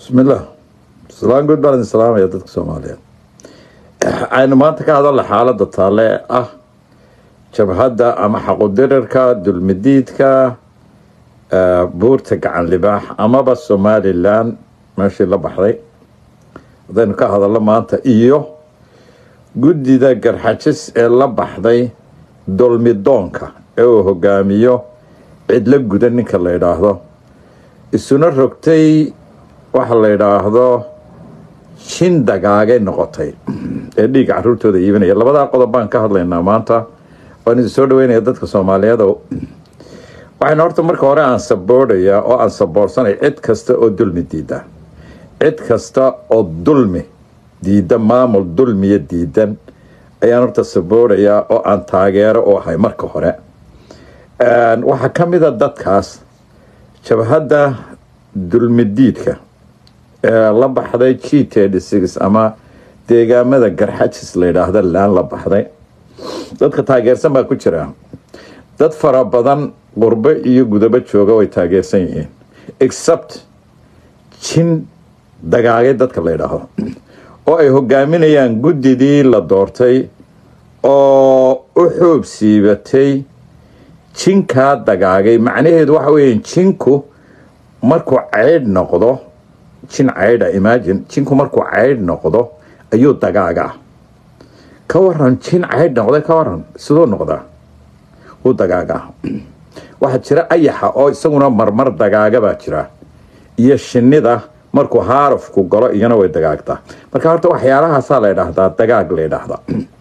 bismillaah salaan guud baan idin salaamaya dadka soomaaliyeed aynu maanta ka hadalla xaaladda taale ee ah jabhadda ama xaqudirirka dulmidiidka buurta gacan libaax amaba somalilan meeshii la baxday haddaynu ka hadallo maanta iyo guddida garxajis ee la baxday dulmidoonka ee uu hogaamiyo cidlo guda ninka la yidhaahdo isuna rogtay waxa la yidhaahdo jin dagaagay noqotay ee dhiigga caruurtooda iibinaya labadaa qodob baan ka hadlaynaa maanta waan idin soo dhaweynaya dadka soomaaliyeed waxayna horta marka hore aan saboodhayaa oo aan saboorsanay cid kasta oo dulmi diida cid kasta oo dulmi diida maamul dulmiya diidan ayaan horta saboodhayaa oo aan taageero u ahay marka hore waxaa ka mid a dadkaas jabhadda dulmidiidka ee la baxday g td six ama deegaamada garxajis la yidhaahda laan la baxday dadka taageersan baa ku jira dad fara badan qurbo iyo gudabo jooga way taageersan yihiin except jin dagaagay dadka la yidhaahdo oo ay hogaaminayaan guddidii la doortay oo u xoob siibatay jinkaa dagaagay macnaheedu waxa weya jinku markuu ceydh noqdo jin ceydha imagine jinku markuu ceydh noqdo ayuu dagaagaa ka waran jin ceydh noqday ka waran siduu noqdaa wuu dagaagaa waxaa jira ayaxa oo isaguna marmar dagaaga baa jira iyo shinida markuu haarafku galo iyana way dagaagtaa marka horta waxyaalahaasaa la ydhaahdaa dagaag la ydhaahdaa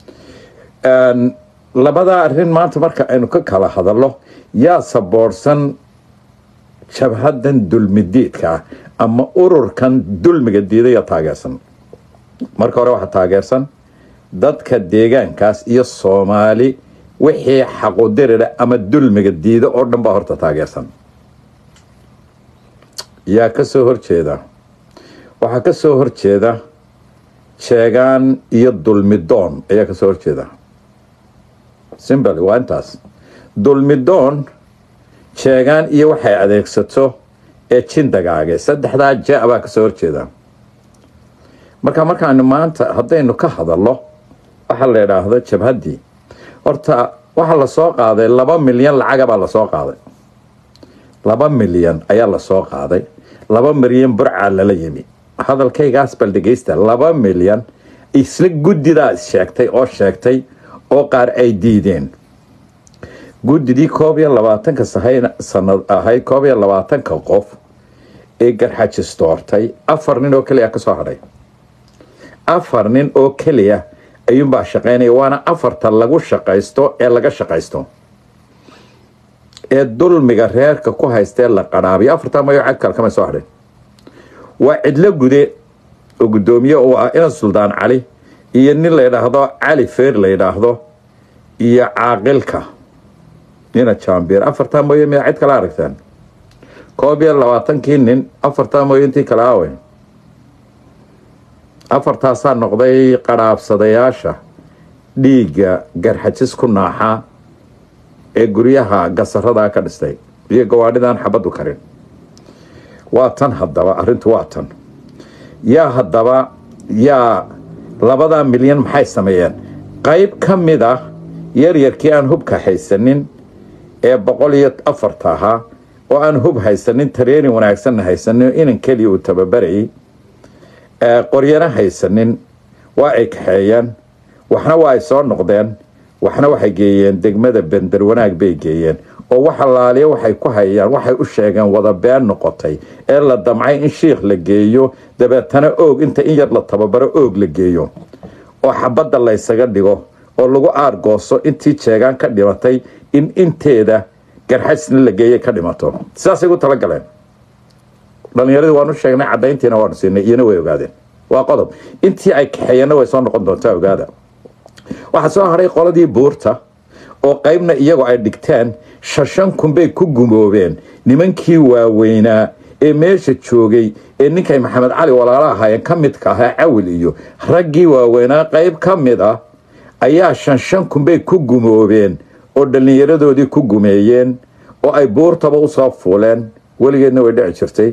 labadaa arrin maanta marka aynu ka kala hadallo yaa saboorsan jabhadan dulmidiidka ah ama ururkan dulmiga diidaya taageersan marka hore waxaa taageersan dadka deegaankaas iyo soomaali wixii xaqudirira ama dulmiga diida oo dhan baa horta taageersan yaa kasoo horjeeda waxaa kasoo horjeeda jeegaan iyo dulmidoon ayaa kasoo horjeeda simbly waa intaas dulmidoon jeegaan iyo waxay adeegsato ee jin dagaage saddexdaa ja baa kasoo horjeeda marka markaanu maanta haddaynu ka hadallo waxa la idhaahdo jabhaddii horta waxaa lasoo qaaday laba milyan lacagabaa lasoo qaaday laba milyan ayaa lasoo qaaday laba milyan burcaa lala yimi hadalkaygaas bal dhegeysta laba milyan isla guddidaa sheegtay oo sheegtay oo qaar ay diideen guddidii koob iyo labaatanka sanad ahayd koob iyo labaatanka qof ee garxajis doortay afar nin oo keliya kasoo hadhay afar nin oo keliya ayuunbaa shaqaynaya waana afarta lagu shaqaysto ee laga shaqaysto ee dulmiga reerka ku haystee la qadhaabiyo afartaa mayo cag kale kama soo hadhin waa cidlo gude oo guddoomiye uu ah inan suldaan cali iyo nin la yidhaahdo cali feer la yidhaahdo iyo caaqilka nina jambier afartaa mooye miyaa cid kala aragtaan koob iyo labaatankii nin afartaa mooye intii kale awe afartaasaa noqday qadhaabsadayaasha dhiigga garxajis ku naaxa ee guryaha gasaradaa ka dhistay iyo gawaadhidan xabaddu karin waa tan haddaba arrintu waa tan yaa haddaba yaa labadaa milyan maxay sameeyeen qayb ka mid ah yaryarkii aan hubka haysanin ee boqol iyo afarta ahaa oo aan hub haysanin tareenin wanaagsanna haysanin inan keliya uu tababarayay qoryana haysanin waa ay kaxeeyeen waxna waa ay soo noqdeen waxna waxay geeyeen degmada bender wanaag bay geeyeen oo wax allaaliya waxay ku hayaan waxay u sheegeen wada been noqotay ee la damcay in shiikh la geeyo dabeetana oog inta in yar la tababaro oog la geeyo oo xabadda laysaga dhigo oo lagu aargooso intii jeegaan ka dhimatay in inteeda garxajisna la geeyay ka dhimato sidaasay gu talagaleen dhalinyaradii waanu sheegnay cadayntiina waanu siinay iyona way ogaadeen waa qodob intii ay kaxeeyeenna way soo noqon doontaa ogaada waxaa soo haray qoladii buurta oo qaybna iyagoo ay dhigteen shashan kun bay ku gumoobeen nimankii waaweynaa ee meesha joogay ee ninkay maxamed cali walaalo ahaayeen ka midka ahaa cawil iyo raggii waaweynaa qayb ka mid ah ayaa shan shan kun bay ku gumoobeen oo dhallinyaradoodii ku gumeeyeen oo ay buurtaba usoo fuuleen weligeedna way dhici jirtay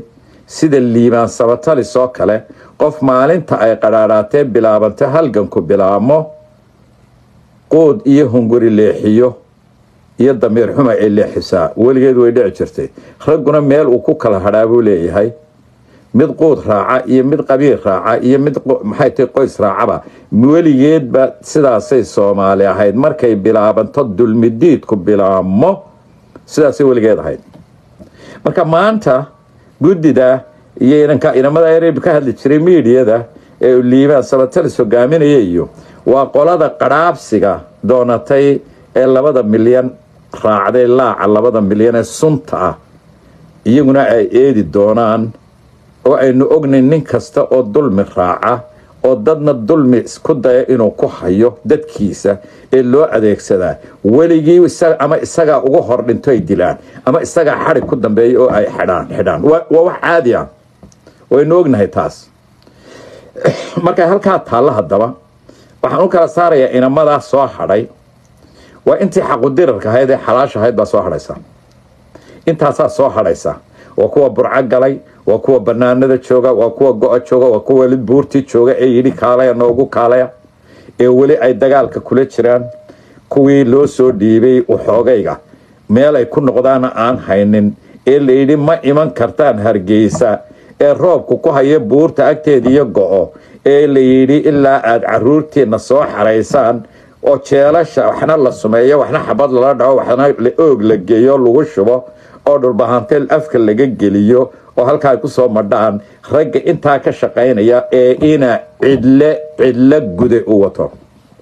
sida liibaan sabatalis oo kale qof maalinta ay qadhaadhaatee bilaabantay halganku bilaabmo quud iyo hunguri leexiyo iyo damiir xuma ay leexisaa weligeed way dhici jirtay ragguna meel uu ku kala hadhaa buu leeyahay mid quud raaca iyo mid qabiil raaca iyo mid maxay tahay qoys raacaba weligeedba sidaasay soomaali ahayd markay bilaabanto dulmidiidku bilaabmo sidaasay weligeed ahayd marka maanta guddida iyo inanka inamada ereb ka hadli jiray miidiyada ee liibaan sabatalis hogaaminaya iyo waa qolada qadhaabsiga doonatay ee labada milyan raacday laaca labada milyan ee sunta ah iyaguna ay eedi doonaan oo aynu ognayn nin kasta oo dulmi raaca oo dadna dulmi isku daya inuu ku hayo dadkiisa ee loo adeegsadaa weligii ama isagaa uga hor dhinto ay dilaan ama isagaa xadhig ku dambeeya oo ay xidhaan xidhaan waa wax caadi ah waynu ognahay taas markay halkaa taallo haddaba waxaan u kala saarayaa inamadaa soo hadhay waa intii xaqudirarka ahayd ee xalaasha ahayd baa soo hadhaysa intaasaa soo hadhaysa waa kuwa burco galay waa kuwa banaanada jooga waa kuwa go-a jooga waa kuwa weli buurtii jooga ee yidhi kaalaya noogu kaalaya ee weli ay dagaalka kula jiraan kuwii loo soo dhiibay waxoogayga meel ay ku noqdaana aan haynin ee layidhi ma iman kartaan hargeysa ee roobku ku haya buurta agteeda iyo go-o ee layidhi ilaa aada caruurtiina soo xaraysaan oo jeelasha waxna la sumeeyo waxna xabad lala dhaco waxna oog la geeyo lagu shubo oo dhulbahanteel afka laga geliyo oo halkaa ay kusoo madhaan ragga intaa ka shaqaynaya ee ina cidle cidlo gude u wato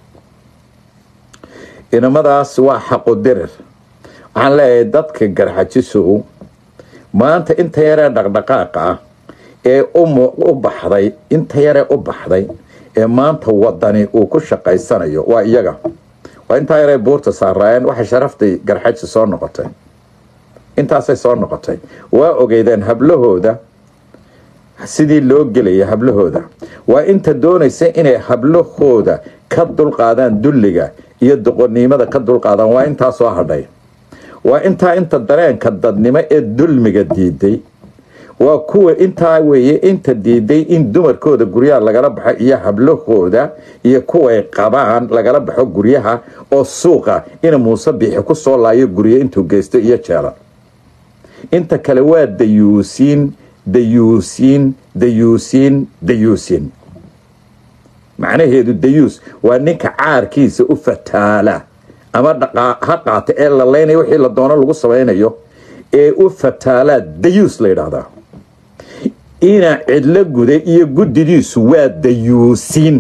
inamadaas waa xaqudirir waxaan leeyahay dadka garxajisow maanta inta yaree dhaqdhaqaaqa ah ee u baxday inta yaree u baxday ee maanta wadani uu ku shaqaysanayo waa iyaga waa intaa yaree buurta saaraayeen waxay sharaftay garxaji soo noqotay intaasay soo noqotay waa ogeydeen hablahooda sidii loo gelaya hablahooda waa inta doonaysa inay hablahooda ka dulqaadaan dulliga iyo doqonnimada ka dulqaadaan waa intaa soo hadhay waa intaa inta dareenka dadnimo ee dulmiga diiday waa kuwa intaa weeye inta diiday in dumarkooda guryaha lagala baxo iyo hablahooda iyo kuway qabaan lagala baxo guryaha oo suuqa ina muuse biixi ku soo laayo guryo intuu geysto iyo jeela inta kale waa dayuusiin dayuusiin dayuusiin dayuusiin macnaheedu dayuus waa ninka caarkiisa u fataala ama ha qaata ee la leynaya wixii la doono lagu samaynayo ee u fataalaa dayuus la yidhaahdaa ina cidlo guda iyo guddidiisu waa dayuusiin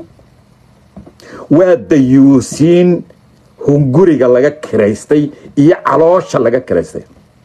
waa dayuusiin hunguriga laga kiraystay iyo caloosha laga kiraystay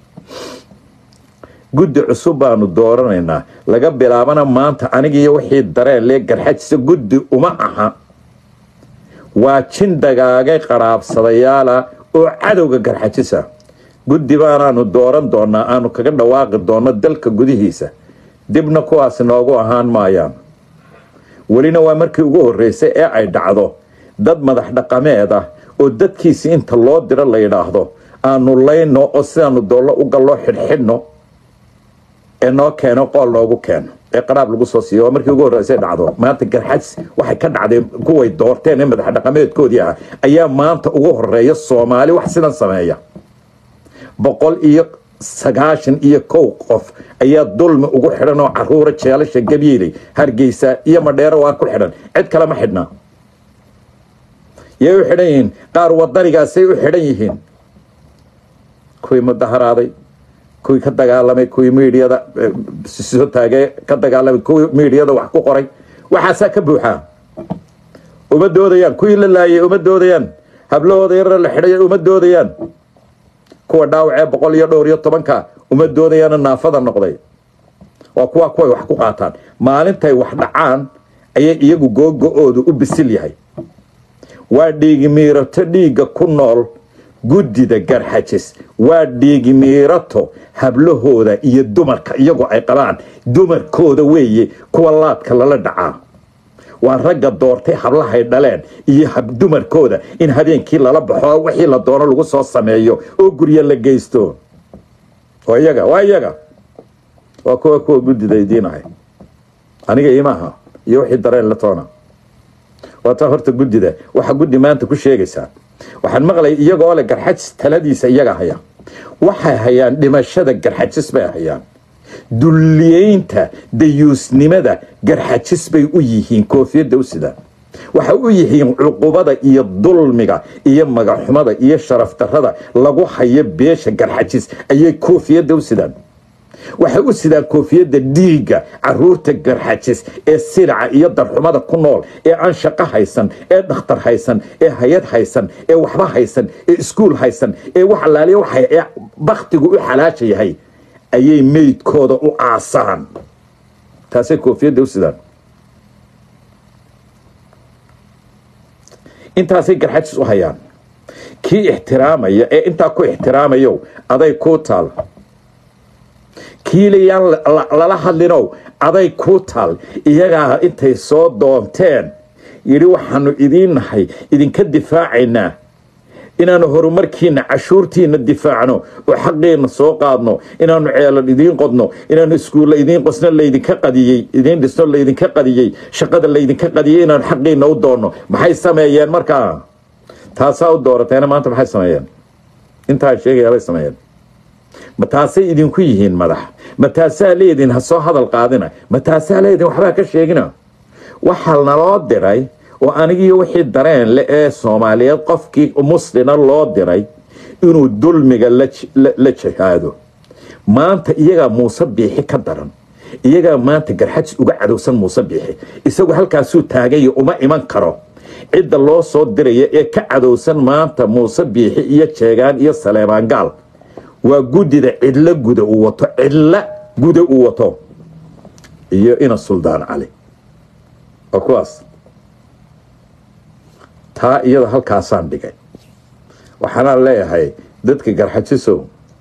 guddi cusub baanu dooranaynaa laga bilaabana maanta anigiiyo wixii dareen lee garxajisa guddi uma aha waa jin dagaagay qaraabsadayaala oo cadowga garxajisa guddi baanaanu dooran doonaa aanu kaga dhawaaqi doonno dalka gudihiisa dibna kuwaas noogu ahaan maayaan welina waa markii ugu horreysay ee ay dhacdo dad madax dhaqameed ah oo dadkiisi inta loo diro la yidhaahdo aanu layno oo sidaanu doollo u galloo xidhxidhno ee noo keeno qool noogu keeno ee qaraab lagu soo siiyo waa markii ugu horreysay dhacdo maanta garxajs waxay ka dhacdeen kuway doorteen ee madax dhaqameedkoodii ah ayaa maanta ugu horeeya soomaali wax sidan sameeya boqol iyo sagaashan iyo kow qof ayaa dulmi ugu xidhan oo caruura jeelasha gabiilay hargeysa iyo madheero waa ku xidhan cid kale ma xidhnaa yay u xidhan yihiin qaar wadanigaasay u xidhan yihiin kuwii mudaharaaday kuwii ka dagaalamay kuwii miidiyada soo taagay ka dagaalamay kuwii miidiyada wax ku qoray waxaasaa ka buuxaa uma doodayaan kuwii la laayay uma doodayaan hablahooda yarara la xidhay uma doodayaan kuwa dhaawacee boqol iyo dhowr iyo tobanka uma doodayaana naafada noqday waa kuwa kuway wax ku qaataan maalintay wax dhacaan ayay iyagu googo-oodu u bisil yahay waa dhiigi miirato dhiigga ku nool guddida garxajis waa dhiigi miirato hablahooda iyo dumarka iyagoo ay qabaan dumarkooda weeye kuwa laadka lala dhacaa waa ragga doortay hablahay dhaleen iyo dumarkooda in habeenkii lala baxo wixii la doono lagu soo sameeyo oo guryo la geysto waa iyaga waa iyaga waa kuwa kuwa guddida idiinahay aniga imaaha iyo wixii dareen la toona waa taa horta guddida waxa guddi maanta ku sheegaysaa waxaan maqlay iyagoo leh garxajis taladiisa iyaga haya waxay hayaan dhimashada garxajis bay hayaan dulliyeynta dayuusnimada garxajis bay u yihiin koofiyadda u sidaan waxay u yihiin cuqubada iyo dulmiga iyo magaxumada iyo sharaf darrada lagu hayo beesha garxajis ayay koofiyadda u sidaan waxay u sidaan koofiyadda dhiigga caruurta garxajis ee silica iyo darxumada ku nool ee aan shaqo haysan ee dhakhtar haysan ee hay-ad haysan ee waxba haysan ee iskuul haysan ee wax alaaliya waxa ee baktigu u xalaasha yahay ayay meydkooda u aasaan taasay koofiyadda u sidaan intaasay garxajis u hayaan kii ixtiraamaya ee intaa ku ixtiraamayo aday kuu taal kiilayaan lala hadlinow aday kuu taal iyagaa intay soo doonteen yidhi waxaanu idiin nahay idinka difaacaynaa inaanu horumarkiina cashuurtiina difaacno oo xaqiina soo qaadno inaanu ceelan idiin qodno inaanu iskuulla idiin qosno laydinka qadiyey idiin dhisno laydinka qadiyey shaqada laydinka qadiyey inaanu xaqiina u doonno maxay sameeyeen markaa taasaa u doorateena maanta maxay sameeyeen intaa sheegayaabay sameeyeen ma taasay idinku yihiin madax ma taasaa leediin ha soo hadal qaadina ma taasaa leediin waxbaa ka sheegina waxaa naloo diray oo anigiiyo wixii dareen le ee soomaaliyeed qofkii muslina loo diray inuu dulmiga la jihaado maanta iyagaa muuse biixi ka daran iyagaa maanta garxajis uga cadowsan muuse biixi isagu halkaasuu taagaya uma iman karo cidda loo soo diraya ee ka cadowsan maanta muuse biixi iyo jeegaan iyo saleebaan gaal waa guddida cidlo guda uu wato cidlo guda uu wato iyo ina suldaan cali waa kuwaas taa iyada halkaasaan dhigay waxaanaan leeyahay dadka garxajisow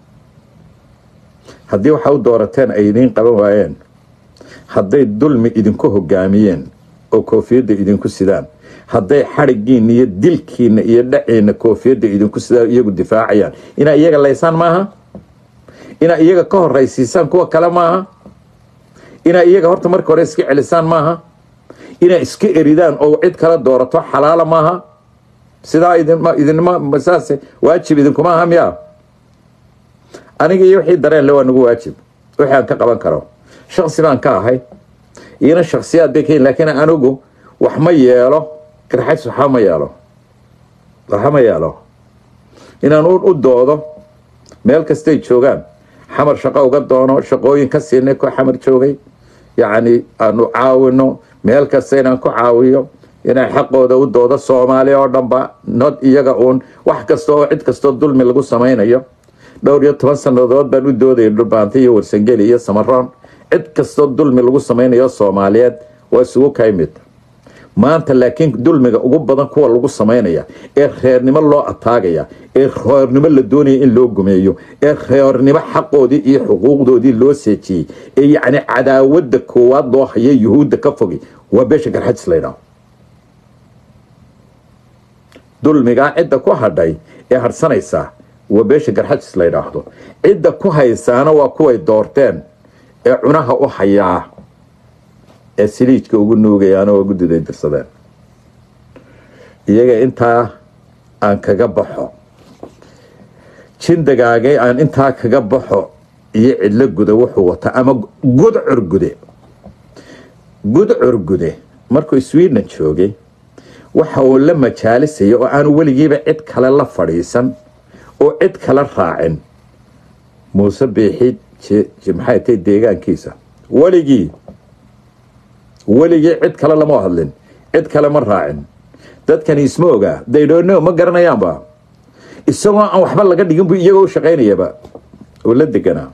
haddii waxa u doorateen ay idiin qaban waayeen hadday dulmi idinku hogaamiyeen oo koofiyadda idinku sidaan hadday xadhigiinna iyo dilkiinna iyo dhaciinna koofiyadda idinku sidaan iyagu difaacayaan inaa iyaga laysaan maaha inaa iyaga ka horaysiisaan kuwa kale maaha inaa iyaga horta marka hore iska celisaan maaha inaa iska eridaan oo cid kala doorato xalaala maaha sidaa idinma saas waajib idinkuma aha miya aniga iyo wixii dareen le waa nagu waajib wixii aan ka qaban karo shaksi baan ka ahay iyona shaksiyaad bay kayin laakiin anigu wax ma yeelo garxays waxba ma yeelo waxba ma yeelo inaan u doodo meel kastay joogaan xamar shaqo uga doono shaqooyin ka siinay ko xamar joogay yacni aanu caawino meel kasta inaan ku caawiyo inaan xaqooda u doodo soomaaliya oo dhanba nod iyaga uun wax kasta oo cid kastoo dulmi lagu samaynayo dhowr iyo toban sannadood baan u doodaya dhulbaanta iyo warsangeli iyo samaroon cid kastoo dulmi lagu samaynayo soomaaliyeed waa isugu ka imid maanta laakiin dulmiga ugu badan kuwa lagu samaynaya ee reernimo loo ataagaya ee reernimo la doonaya in loo gumeeyo ee reernimo xaqoodii iyo xuquuqdoodii loo seejiyey ee yacni cadaawadda koowaad loo haya yuhuudda ka fogi waa beesha garxajis laydhaho dulmigaa cidda ku hadhay ee harsanaysaa waa beesha garxajis la ydhaahdo cidda ku haysaana waa kuway doorteen ee cunaha u hayaa ee siliijka ugu nuugayaana waa guddiday dirsadeen iyaga intaa aan kaga baxo jindagaagay aan intaa kaga baxo iyo cidlo guda wuxuu wataa ama gudcur gude gudcur gude markuu sweden joogay waxa uu la majaalisaya oo aanu weligiiba cid kale la fadhiisan oo cid kale raacin muuse biixi maxay tahay deegaankiisa weligii weligii cid kale lama hadlin cid kale ma raacin dadkani isma ogaa daydhoono ma garanayaanba isagoo aan waxba laga dhigin buu iyagoo u shaqaynayaba oo la deganaa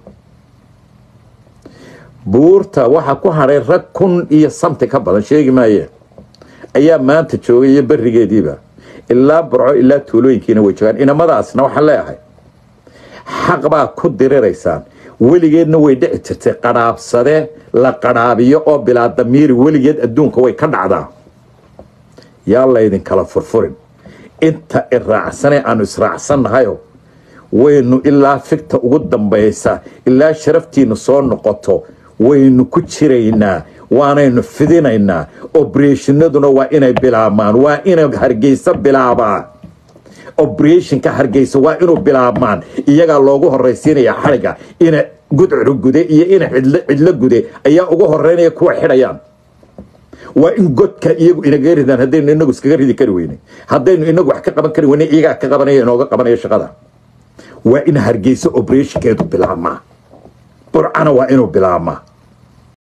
buurta waxa ku hadhay rag kun iyo samti ka badan sheegi maaye ayaa maanta joogay iyo berigeediiba ilaa burco ilaa tuulooyinkiina way joogaan inamadaasna waxaan leeyahay xaq baa ku diriraysaan weligeedna way dhici jirtay qadhaabsade la qadhaabiyo oo bilaa damiiri weligeed adduunka way ka dhacdaa yaa laydinkala furfurin inta iraacsanee aanu israacsannahayo waynu ilaa figta ugu dambaysa ilaa sharaftiinu soo noqoto waynu ku jiraynaa waanaynu fidinaynaa obreshinaduna waa inay bilaabmaan waa inay hargeysa bilaabaa oberationka hargeysa waa inuu bilaabmaan iyagaa loogu horaysiinaya xariga ina gudcuru gude iyo ina cidlo gude ayaa ugu horeynaya kuwa xidhayaan waa in godka iyagu inaga ridaan haddaynu inagu iskaga ridi kari weyne haddaynu inagu wax ka qaban kari weyne iyagaa ka qabanaya inooga qabanaya shaqada waa in hargeysa operationkeedu bilaabmaa burcana waa inuu bilaabmaa